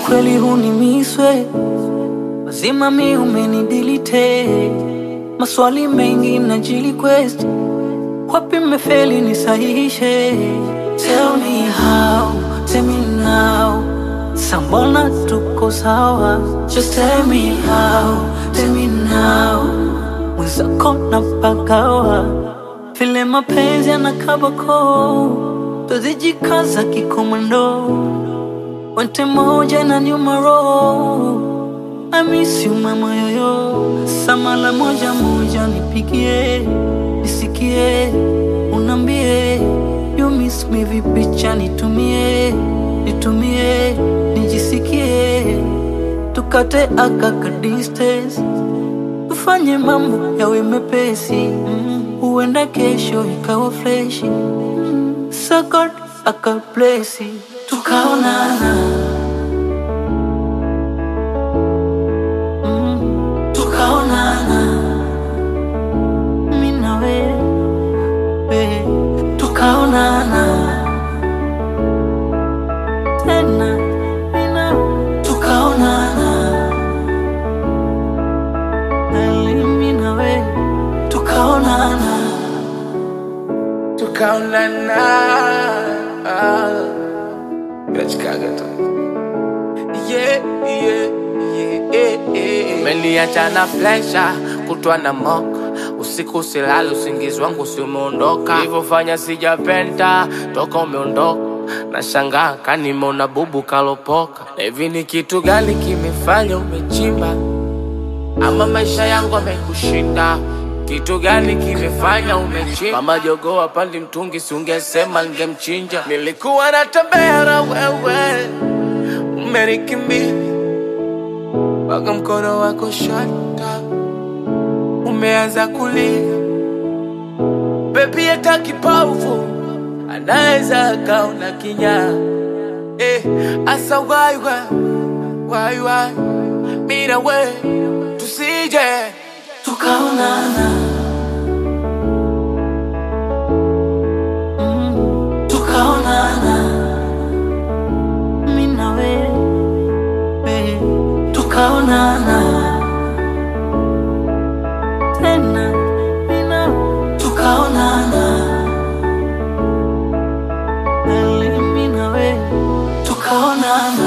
kweli hunimiswe mazima mi umenidilite maswali mengi na jili quest wapi mefeli nisahihishe tell me how tell me now sambona tuko sawa just tell me how tell me now mwenzako na pagawa vile mapenzi yanakabako tuzijikaza kikomando wente moja na nyuma roho I miss you mama yoyo samala moja moja nipigie nisikie unambie you miss me vipicha nitumie nitumie nijisikie tukate akaka distance tufanye mambo yawe mepesi mm. huenda kesho ikawa freshi mm. sakot akaplesi tukaonana mm. tukaonana mi na wewe tukaonana tena mi na tukaonana Ali, mi na wewe tukaonana tukaonana nachikaga tu yeah, yeah, yeah, yeah, yeah. Umeniacha na flesha kutwa na moka usiku silali usingizi wangu si umeondoka ilivyofanya sijapenda toka umeondoka nashangaa kanimona bubu kalopoka na hivi ni kitu gani kimefanya umechimba ama maisha yangu amekushinda kitu gani kimefanya umechimba mama jogoo apandi mtungi siungesema ningemchinja nilikuwa natembea na wewe umenikimbia mpaka mkono wako shata umeanza kulia bebi hata kipofu anaweza akaona kinyaa eh, asa waiwa waiwa mina we tusije tukaonana Mm, tukaonana mi na wewe tukaonana tena mi na tukaonana Ali, mi na wewe tukaonana